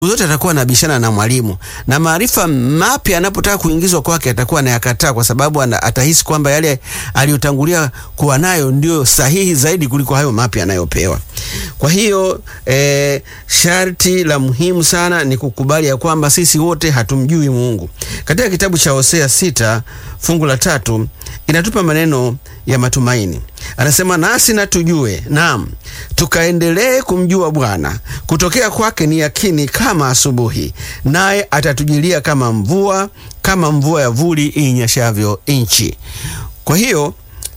zote atakuwa anabishana na mwalimu, na maarifa mapya anapotaka kuingizwa kwake atakuwa anayakataa, kwa sababu ana, atahisi kwamba yale aliyotangulia kuwa nayo ndio sahihi zaidi kuliko hayo mapya anayopewa. Kwa hiyo eh, sharti la muhimu sana ni kukubali ya kwamba sisi wote hatumjui Mungu. Katika kitabu cha Hosea sita fungu la tatu inatupa maneno ya matumaini. Anasema, nasi na tujue, naam, tukaendelee kumjua Bwana. Kutokea kwake ni yakini kama asubuhi, naye atatujilia kama mvua, kama mvua ya vuli inyeshavyo nchi. Kwa hiyo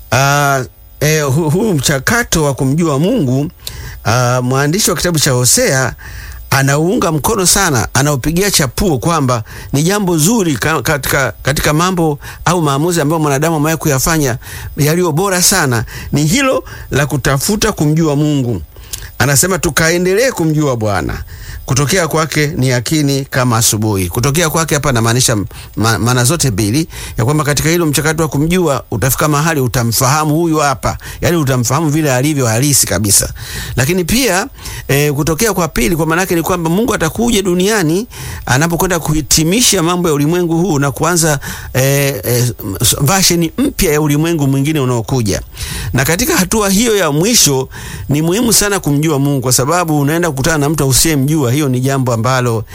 uh, eh, huu hu mchakato wa kumjua Mungu uh, mwandishi wa kitabu cha Hosea anauunga mkono sana, anaupigia chapuo kwamba ni jambo zuri katika, katika mambo au maamuzi ambayo mwanadamu amewahi kuyafanya yaliyo bora sana ni hilo la kutafuta kumjua Mungu. Anasema tukaendelee kumjua Bwana, kutokea kwake ni yakini kama asubuhi. Kutokea kwake hapa anamaanisha maana ma, zote mbili, ya kwamba katika hilo mchakato wa kumjua utafika mahali utamfahamu huyu hapa, yani utamfahamu vile alivyo halisi kabisa. Lakini pia e, kutokea kwa pili, kwa maana yake ni kwamba Mungu atakuja duniani anapokwenda kuhitimisha mambo ya ulimwengu huu na kuanza e, e, version mpya ya ulimwengu mwingine unaokuja. Na katika hatua hiyo ya mwisho ni muhimu sana kumjua Mungu, kwa sababu unaenda kukutana na mtu usiyemjua hiyo ni jambo ambalo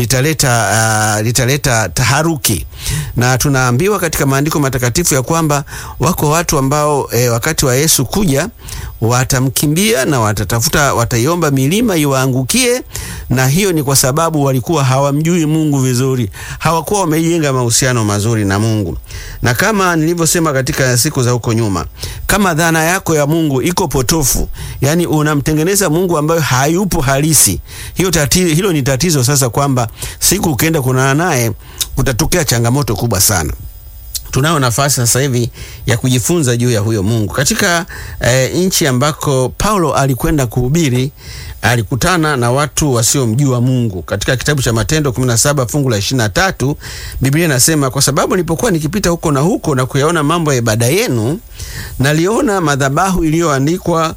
litaleta uh, litaleta taharuki, na tunaambiwa katika maandiko matakatifu ya kwamba wako watu ambao e, wakati wa Yesu kuja watamkimbia na watatafuta, wataiomba milima iwaangukie, na hiyo ni kwa sababu walikuwa hawamjui Mungu vizuri, hawakuwa wamejenga mahusiano mazuri na Mungu. Na kama nilivyosema katika siku za huko nyuma, kama dhana yako ya Mungu iko potofu, yani unamtengeneza Mungu ambayo hayupo halisi, hiyo tatizo, hilo ni tatizo sasa, kwamba siku ukienda kunana naye kutatokea changamoto kubwa sana. Tunayo nafasi sasa hivi ya kujifunza juu ya huyo Mungu katika e, nchi ambako Paulo alikwenda kuhubiri. Alikutana na watu wasiomjua Mungu. Katika kitabu cha Matendo 17 fungu la 23, Biblia inasema kwa sababu nilipokuwa nikipita huko na huko na kuyaona mambo ya ibada yenu, naliona madhabahu iliyoandikwa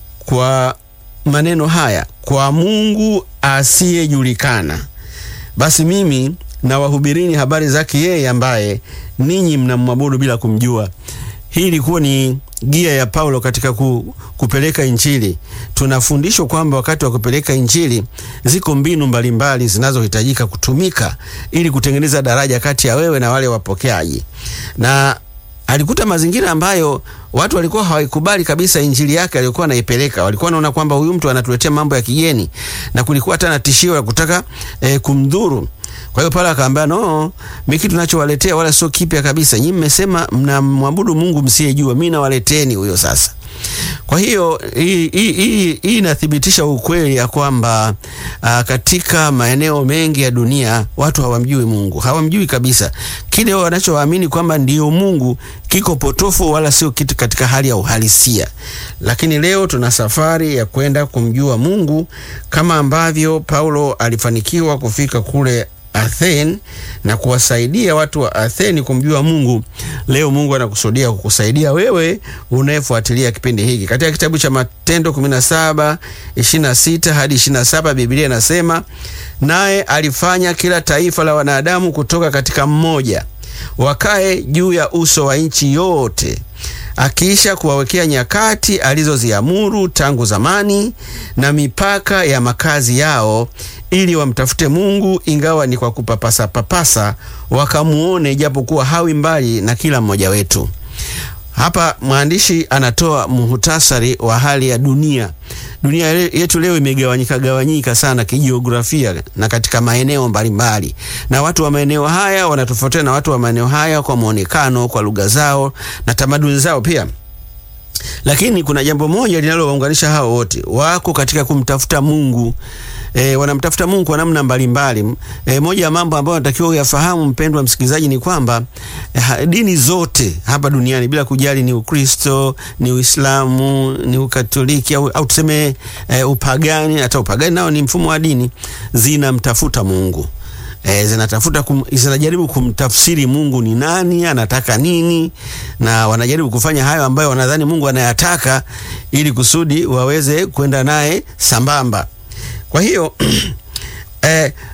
kwa maneno haya, kwa Mungu asiyejulikana. Basi mimi na wahubirini habari zake yeye ambaye ninyi mnamwabudu bila kumjua. Hii ilikuwa ni gia ya Paulo katika ku, kupeleka Injili. Tunafundishwa kwamba wakati wa kupeleka Injili ziko mbinu mbalimbali zinazohitajika kutumika ili kutengeneza daraja kati ya wewe na wale wapokeaji, na alikuta mazingira ambayo watu walikuwa hawaikubali kabisa injili yake aliyokuwa anaipeleka. Walikuwa wanaona kwamba huyu mtu anatuletea mambo ya kigeni, na kulikuwa hata na tishio la kutaka eh, kumdhuru. Kwa hiyo pale akaambia, no, mimi kitu ninachowaletea wala sio kipya kabisa. Nyinyi mmesema mnamwabudu Mungu msiyejua, mimi nawaleteni huyo sasa. Kwa hiyo hii inathibitisha ukweli ya kwamba uh, katika maeneo mengi ya dunia watu hawamjui Mungu, hawamjui kabisa. Kile wanachoamini kwamba ndiyo Mungu kiko potofu, wala sio kitu katika hali ya uhalisia. Lakini leo tuna safari ya kwenda kumjua Mungu kama ambavyo Paulo alifanikiwa kufika kule Atheni na kuwasaidia watu wa Atheni kumjua Mungu. Leo Mungu anakusudia kukusaidia wewe unayefuatilia kipindi hiki. Katika kitabu cha Matendo 17 26 hadi 27, Biblia inasema naye alifanya kila taifa la wanadamu kutoka katika mmoja wakae juu ya uso wa nchi yote, akiisha kuwawekea nyakati alizoziamuru tangu zamani na mipaka ya makazi yao, ili wamtafute Mungu ingawa ni kwa kupapasa papasa, wakamuone japokuwa hawi mbali na kila mmoja wetu. Hapa mwandishi anatoa muhutasari wa hali ya dunia. Dunia yetu leo imegawanyika gawanyika sana kijiografia na katika maeneo mbalimbali, na watu wa maeneo haya wanatofautiana na watu wa maeneo haya kwa muonekano, kwa lugha zao na tamaduni zao pia. Lakini kuna jambo moja linalowaunganisha hao wote, wako katika kumtafuta Mungu. E, wanamtafuta Mungu kwa namna mbalimbali. E, moja ya mambo ambayo natakiwa uyafahamu mpendwa msikilizaji ni kwamba e, dini zote hapa duniani bila kujali ni Ukristo, ni Uislamu, ni Ukatoliki au, au tuseme e, upagani. Hata upagani nao ni mfumo wa dini, zinamtafuta Mungu. E, zinatafuta kum, zinajaribu kumtafsiri Mungu ni nani, anataka nini, na wanajaribu kufanya hayo ambayo wanadhani Mungu anayataka ili kusudi waweze kwenda naye sambamba. Kwa hiyo eh,